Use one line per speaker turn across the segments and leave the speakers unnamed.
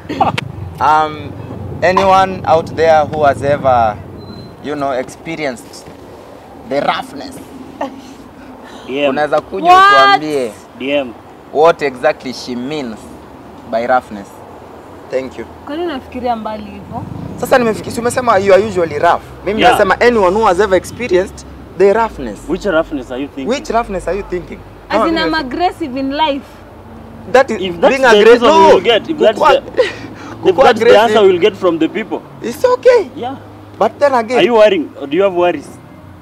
um, anyone out there who has ever, you know, experienced the roughness,
DM.
unaweza kuja
What?
utuambie
DM.
what exactly she means by roughness. Thank you.
Kwani unafikiria mbali hivyo?
Sasa nimefikia, si umesema you are usually rough. Mimi
Yeah.
nasema anyone who has ever experienced the roughness.
Which roughness are you thinking?
Which roughness are you thinking?
As
No,
in I'm
nimefi-
aggressive in life.
that is
If that's
being
the
aggressive.
reason
No,
we will get, if that's
kukua-
the, if
kukua
that's the answer
aggressive,
we'll get from the people.
It's okay.
Yeah.
But then
Are
again,
you worrying? Or do you have worries?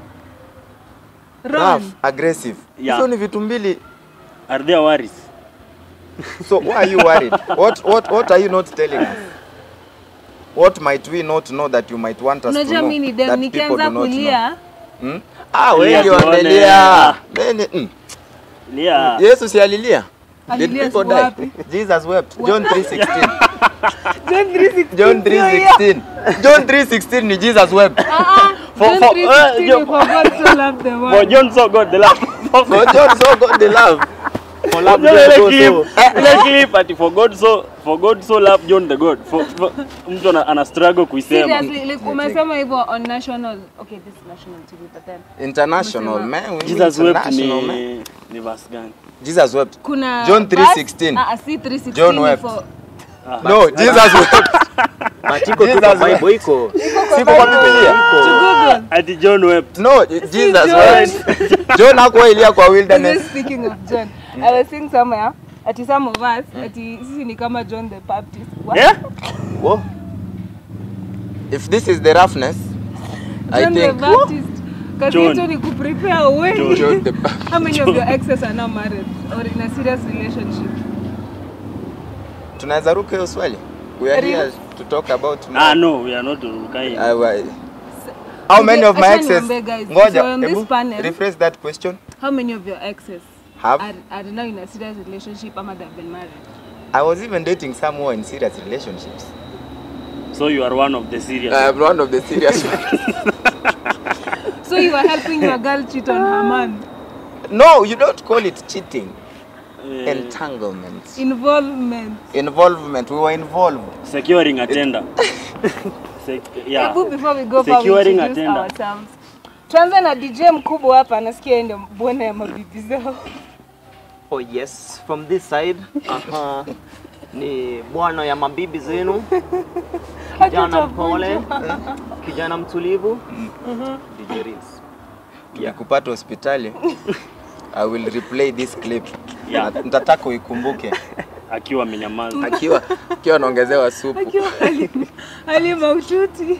Ron.
rough, aggressive.
Yeah.
Hizo ni vitu mbili.
Are there worries?
So why are you worried? what what what are you not telling us? What might we not know that you might want us to
Unajua
know?
mimi ni
that
dem
people
nikianza
do not
kulia
know? Hmm? Ah,
Lia
wengi
tuone.
wamelia. Many, mm.
Yeah.
Yesu si alilia? Did
Alilia
people
siku
die?
wapi?
Jesus wept. John 3:16.
John 3:16.
John
sio hiyo.
3:16. John 3:16 ni Jesus wept.
Ah, ah.
For-
John
for-
3:16
uh, John-
for God so loved the
For
world.
John so God the love.
For John so God the love. For love
Unajua ile
God so
clip, ile clip ati for God so for God so loved John the God. For, for mtu ana, ana struggle kuisema.
Seriously, like umesema hivyo on national. Okay, this is national TV but then
international
Umesema-
man. we need
Jesus wept
international, man.
ni ni verse gani?
Jesus wept.
kuna
John
verse-
3:16.
Ah, ah, si 3:16
John
ni
wept.
for-
No, Jesus wept.
But iko tu
Jesus
kwa
wept.
Bible iko.
Siko kwa Biblia.
To Google.
Ati John wept.
No, Jesus
John.
wept. John hakuwa ilia kwa
This
wilderness.
is speaking of John. I was seeing somewhere ati some of us ati sisi ni kama John the Baptist. What?
Yeah?
Whoa. If this is the roughness, I
John the
think
Baptist. Kazi
John.
yetu ni kuprepare way.
John.
John the
How many of your exes are now married or in a serious relationship?
tunaweza ruka hiyo swali. We are here
Really?
to talk about
Ah no, we are not Urukai.
I, I, how many of my
Acha
exes?
niwaambie guys, if
Ngoja,
you're on this
hebu
panel-
rephrase that question.
How many of your exes
Have
are, are now in a serious relationship ama they've been married?
I was even dating some who are in serious relationships.
So you are one of the serious.
I am one of the serious ones.
So you are helping your girl cheat on her man.
No, you don't call it cheating.
Eh,
Entanglement.
Involvement.
Involvement. We were involved.
securing a tender. Sec yeah.
Hebu before we go far, we
Securing
introduce
attendant.
ourselves. Tuanze na DJ mkubwa hapa, nasikia yeye ndio bwana ya mabibi zao.
Oh yes, from this side. Aha. Ni bwana ya mabibi zenu. Kijana mpole, kijana mtulivu. DJ Reels.
Nikupata hospitali. I will replay this clip.
Yeah.
Na- Nitataka uikumbuke.
Akiwa amenyamaza.
Akiwa akiwa anaongezewa supu.
Akiwa hali- hali mahututi.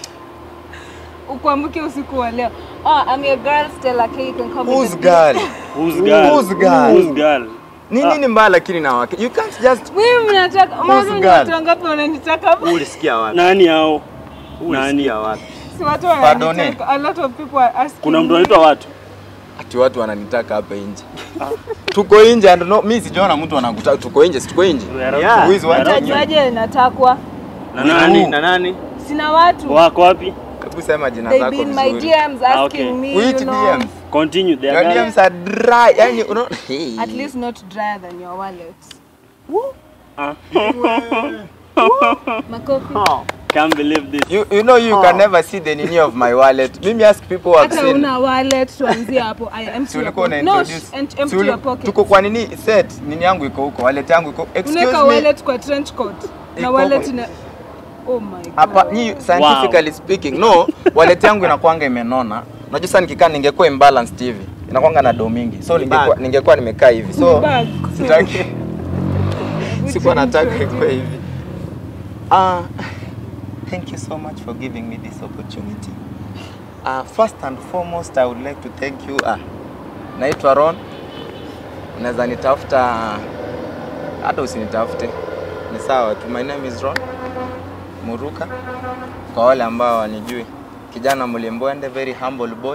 Ukuamke usiku wa leo. Oh, I'm your girl Stella K. You can call me
Who's
the
girl?
Who's girl?
Who's girl?
Who's girl?
Ni nini mbaya lakini na wake? You can't just
Wewe mnataka mwanzo ni
girl?
watu wangapi wananitaka hapa?
Ulisikia wapi?
Nani hao? Nani?
Ulisikia wapi?
Si watu
Pardon,
wananitaka. A lot of people are asking.
Kuna mtu
me.
anaitwa watu?
ati watu wananitaka hapa nje. Tuko nje and no, mimi sijaona mtu anakutaka. Tuko nje, si tuko nje.
Yeah.
Who is what?
Utajuaje natakwa?
Na
Who?
nani?
Na nani?
Sina watu.
Wako wapi?
Hebu sema jina
They
zako
be in my
vizuri.
DMs
Ah,
asking
okay.
me,
Which
you know.
DMs?
Continue. They
Your
are girl.
DMs are dry. Yani uno hey.
At least not drier than your wallet.
Ah.
Makofi.
Oh.
Can't believe this.
You, you know you
Oh.
can never see the nini of my wallet. Mimi ask people who have
Hata
seen.
una wallet tuanzie hapo. I empty
Si
your
ulikuwa una
pocket. No,
introduce.
sh- and
Si
empty
uli-
your pocket.
Tuko kwa nini set? Nini yangu iko huko, wallet yangu iko. Excuse
Unaweka
me.
wallet kwa trench coat. Na
Iko
wallet
kwa-
ina Oh my god.
Hapa ni scientifically speaking. No, wallet yangu inakuanga imenona. Unajua sasa nikikaa ningekuwa imbalanced hivi. Inakuanga na do mingi. So ningekuwa
Bag.
ningekuwa nimekaa hivi. So
Bag.
sitaki
Which
sikuwa nataka
introduce.
ikuwe hivi. Ah, thank you so much for giving me this opportunity. Uh, first and foremost I would like to thank you. Ah, naitwa Ron. Unaweza nitafuta hata usinitafute. Ni sawa tu. My name is Ron Muruka. Kwa wale ambao wanijui. Kijana mlimbwende, very humble boy.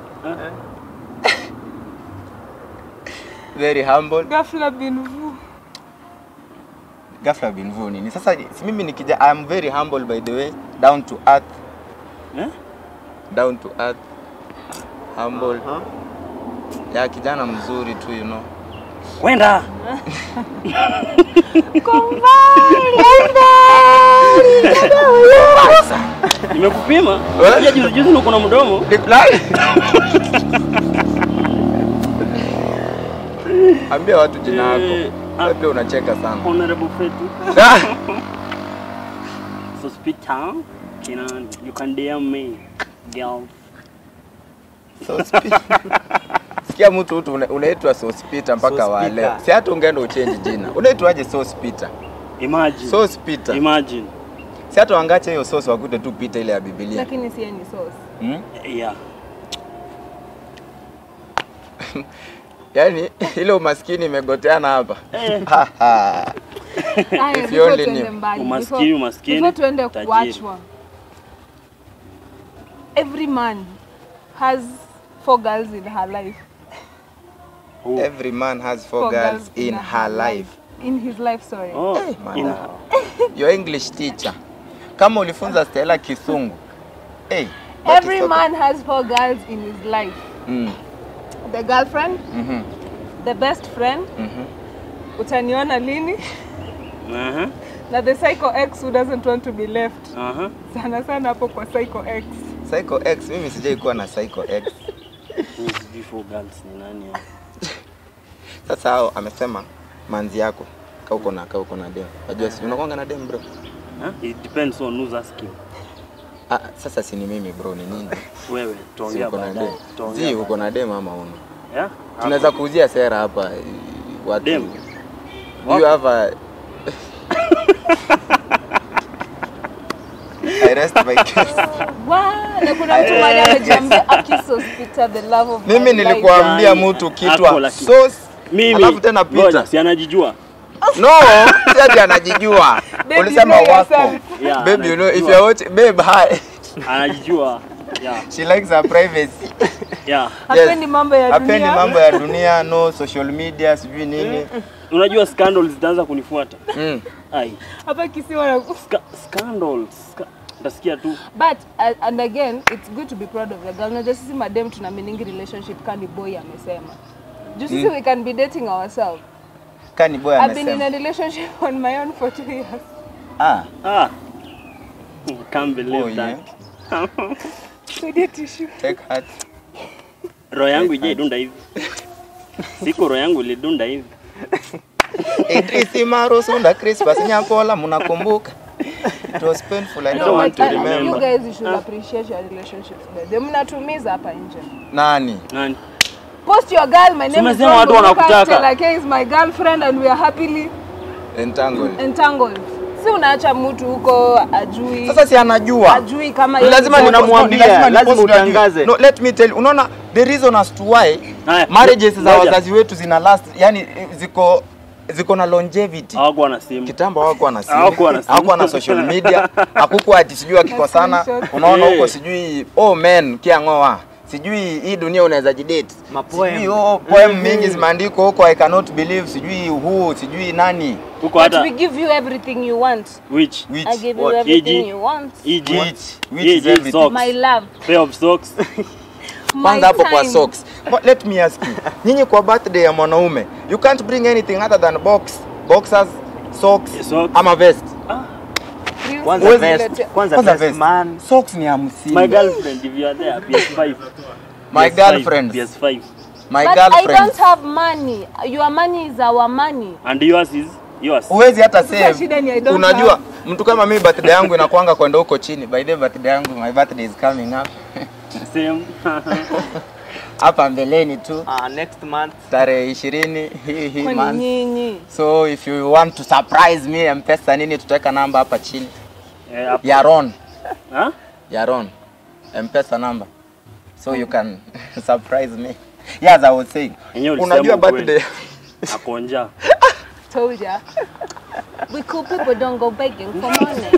Very humble.
Ghafla bin vu.
ghafla bin vu nini sasa si mimi nikija I am very humble by the way down to earth
Eh?
down to earth humble
Huh?
ya kijana mzuri tu you know
Kwenda.
Kwa mbali.
Nimekupima.
Eh?
Unajua juzi juzi uko na mdomo.
Decline. Ambia watu jina
Eh,
lako.
ah.
Labda unacheka sana.
Honorable Fetu.
Ah,
So speak town. Kinan, you can DM me. Girl.
so speak. Sikia mtu tu una- unaitwa Sauce Peter mpaka
Sauce
wa
Peter.
leo. Si hata ungeenda uchange jina. Unaitwaje Sauce Peter?
Imagine.
Sauce Peter.
Imagine.
Si hata wangache hiyo sauce wakute tu Peter ile ya Biblia.
lakini sie ni sauce
Hmm?
Yeah.
Yaani ile umaskini imegoteana hapa.
Eh.
Haya,
If you
before
only
tuende
knew.
mbali,
Umaskini,
before-
umaskini,
before tuende
tajiri.
kuachwa every man has four girls in her life
Who?
Every man has four, girls, in her life.
in his life sorry
Oh, in,
Madam. Your English teacher. Kama ulifunza Stella Kisungu. Hey, that
every
is okay.
man has four girls in his life
Mm.
the girlfriend
Mhm.
the best friend
Mhm.
utaniona lini
uh-huh,
na the psycho x who doesn't want to be left
uh-huh.
sana sana hapo kwa psycho x
Psycho X, mimi sijai kuwa na Psycho X.
Mimi sijui four girls ni nani hao.
Sasa hao amesema manzi yako ka uko na ka uko na dem. Unajua si unakwanga na dem bro.
Huh? It depends on who's asking.
Ah, sasa si ni mimi bro, ni nini?
Wewe
Si
tuongea
uko na
baadaye.
dem.
Tuongea
Si uko na dem ama una?
Yeah?
Tunaweza kuuzia sera hapa eh, watu.
Dem.
Do you have a I rest my case.
Wa, na kuna mtu mmoja amejiambia akisospita the love of
Mimi
my life.
nilikuambia
Yaani,
mtu
hapo
kitwa
lakini-
sauce
Mimi.
alafu tena
Ngoja,
Peter.
si anajijua.
No, si ati anajijua.
Babe,
Ulisema
you know
wako.
yourself.
Yeah,
Babe, you know if
anajijua.
you're watching, babe, hi.
Anajijua. Yeah.
She likes her privacy.
Yeah.
hapendi mambo ya
Hapendi
dunia
mambo ya dunia, no social media, sijui nini.
Unajua scandals zitaanza kunifuata.
Mm.
Ai.
hapa kisiwa na
Ska, scandals. Ska, utasikia tu.
but uh, and again it's good to be proud of the girl unajua sisi madem tuna meaning relationship kani boy amesema juu sisi we can be dating ourselves
Kani boy
I've been in
amesema.
a relationship on my own for two years
Ah,
Ah. Can't believe
boy,
that.
eh?
Saidia tissue
Take heart.
Roho yangu ije idunda hivi. Siku roho yangu ilidunda hivi.
Idris Maro Sunda Crispus Nyakola mnakumbuka? It was painful, I
don't
don't want
want
to
but, uh,
remember.
you guys you should appreciate your relationships better mnatumiza hapa nje
Nani?
Nani?
post your girl my name is
Tumesema
Ron
watu
Buruka,
wanakutaka.
Stella K is my girlfriend and we are happily
Entangled.
entangled si unaacha mtu huko ajui
Sasa si anajua.
ajui kama yeye
lazima
ni-
ni
Unamwambia,
lazima ni
lazima
post ndio ajue.
utangaze.
No, let me tell you. Unaona the reason as to why
Haya,
marriages za
ngoja.
wazazi wetu zina last, yani eh, ziko ziko na longevity.
Hawakuwa na simu.
Kitambo hawakuwa na simu,
Hawakuwa na simu.
hawakuwa na social media, hakukuwa ati sijui akikosana,
screenshot.
unaona
Eh.
huko sijui oh man kiangoa sijui hii dunia unaweza jidate
Mapoem.
sijui oh, poem mingi zimeandikwa huko I cannot believe sijui who sijui nani
Huko
But
hata
we give you everything you want.
which
which
I give you
what?
everything
EG?
you want.
EG,
which which
EG
is everything
socks.
My love.
pair of socks.
My
kwanza hapo kwa
time.
socks But let me ask you nyinyi kwa birthday ya mwanaume you can't bring anything other than box boxers socks,
Yeah, socks.
ama vest
You
Kwanza
see,
Huwezi-
vest,
let-
kwanza
kwanza
vest
vest
man.
socks ni hamsini
My girlfriend, if you are there, PS5.
My
PS5,
girlfriend.
PS5.
my
But I
girlfriend
don't have money. Your money is our money.
And yours is yours.
huwezi hata
Sasa shida ni I
save
don't
unajua
have.
mtu kama mimi birthday yangu inakwanga kwenda huko chini by the way, birthday yangu my birthday is coming up
Same.
hapa mbeleni tu
Uh, next month
tarehe ishirini hii hii
Kwani
month
nyinyi.
so if you want to surprise me mpesa nini tutaweka namba hapa chini
Eh, hapo.
ya Ron
Huh?
ya Ron mpesa number so you can surprise me yes I was saying
Yenyewe ulisema
unajua
ukweli.
birthday
Akonja.
Told ya. We cool people don't go begging for money.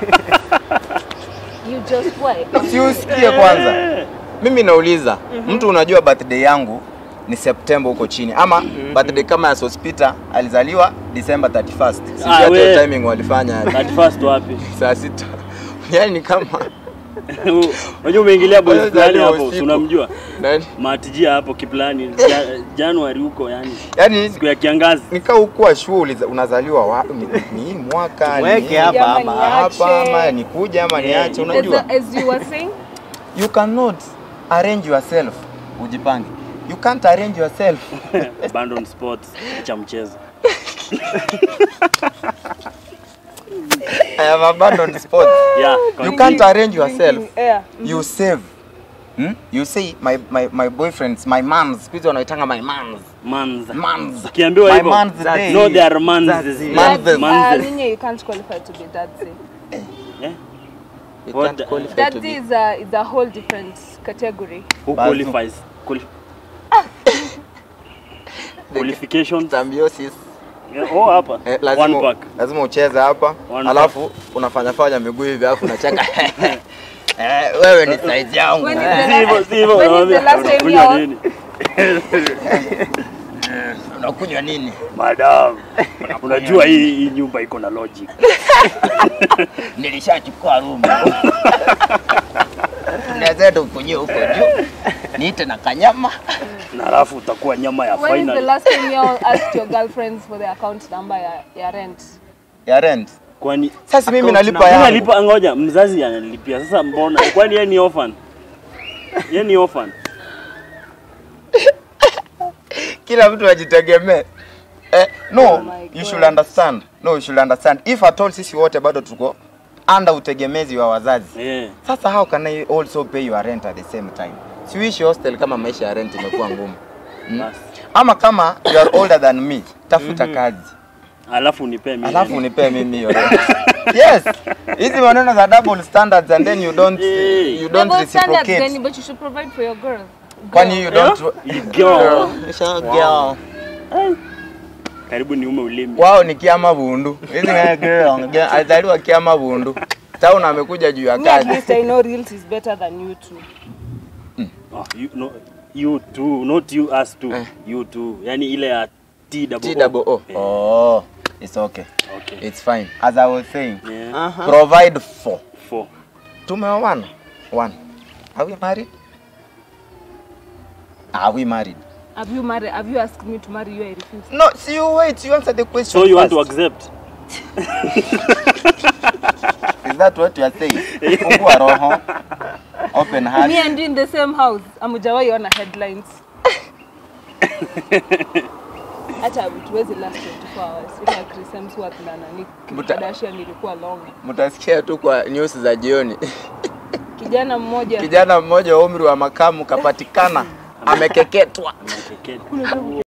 you just wait.
si usikie kwanza mimi nauliza mtu unajua birthday yangu ni September huko chini ama birthday kama ya Sospita alizaliwa December 31st sijui
Ah,
hata hiyo
we.
timing walifanya aje.
At first wapi?
saa sita yani ni kama
Unajua umeingilia boy
Wewe
fulani
zaliwa
hapo, si
usiku.
unamjua?
Nani?
Matijia hapo kiplani ja, Januari huko yani.
Yaani
Siku ya kiangazi.
nikaa ukuwa shule unazaliwa wapi? Ni, ni hii mwaka
Weke
ni
hapa
Ama
ama
niache.
hapa ama nikuja ama niache,
Yeah.
unajua
As, as you were saying,
you cannot arrange yourself. Ujipange. You can't arrange yourself.
Abandon sports cha mchezo.
I have abandoned sport.
Yeah.
You can't arrange yourself.
drinking air.
You save. Hmm? You say my, my, my boyfriends, my mans, siku hizi wanaitanga my mans.
Mans.
Mans.
Ukiambiwa
My
hivyo.
man's day.
No, they are mans.
That's it.
Mans.
Dad-
Mans.
uh, Ninye, you can't qualify to be dadzi.
Yeah.
You
What
can't
the-
qualify to
Dadzi
be.
is a, is a whole different category.
Who
Bazu.
qualifies? Quali qualifications.
Symbiosis.
Yeah, oh hapa.
Eh,
One
lazima,
pack.
lazima ucheze hapa
One
alafu unafanya fanya miguu hivi alafu unacheka eh, wewe ni size yangu
When is
eh.
the
Si hivyo, si hivyo.
When is the last time
Unakunywa
you-
nini?
unakunywa nini
Madam, unajua hii hii nyumba iko na logic.
nilishachukua room tunaweza tukunywe huko juu niite na kanyama
Na alafu utakuwa nyama ya
When is the
final.
last time you all asked your girlfriends for their account number ya, ya rent?
ya rent
Kwani
sasa mimi
Account
nalipa
number.
yangu
nalipa ngoja, mzazi analipia. Sasa mbona? Kwani yeye ni orphan? Yeye ni orphan.
kila mtu ajitegemee eh, no
Oh my
you
God.
should understand no you should understand if at all sisi wote bado tuko under utegemezi wa wazazi
Eh.
sasa how can I also pay your rent at the same time siuishi hostel kama maisha ya rent imekuwa ngumu mm?
Basi.
ama kama you are older than me tafuta kazi
Alafu unipe mimi.
alafu unipee mimi hiyo rent yes hizi maneno za double standards and then you don't
Hey.
you don't
Double standards,
reciprocate
then, but you should provide for your girl.
kwani you don't
You girl.
Girl. Girl.
Karibu niume ulimi.
wao ni kiama bundu hizi ni girl girl, alizaliwa kiama bundu town amekuja juu ya
Me at
kazi
least I know reels is better than you two.
Oh, you, no, you too, not you us too.
Eh.
You too. Yani ile ya T double
T double O
Eh,
oh it's okay
Okay.
it's fine as I was saying
Yeah.
Aha.
provide for
Four.
tumeoana one are we married are we married
Have you married? Have you asked me to marry you? I refuse.
no see you wait you answer the question
So you want to
first.
accept?
is that what you are saying fungua roho open heart
Me and you in the same house. Amujawahi ona headlines. Hata tuwezi last 24 hours. Ila Chris Hemsworth na nani Kim
Muta-
Kardashian ilikuwa long.
mtasikia tu kwa news za jioni
Kijana mmoja
kijana mmoja wa umri wa makamu kapatikana amekeketwa
Amekeketa.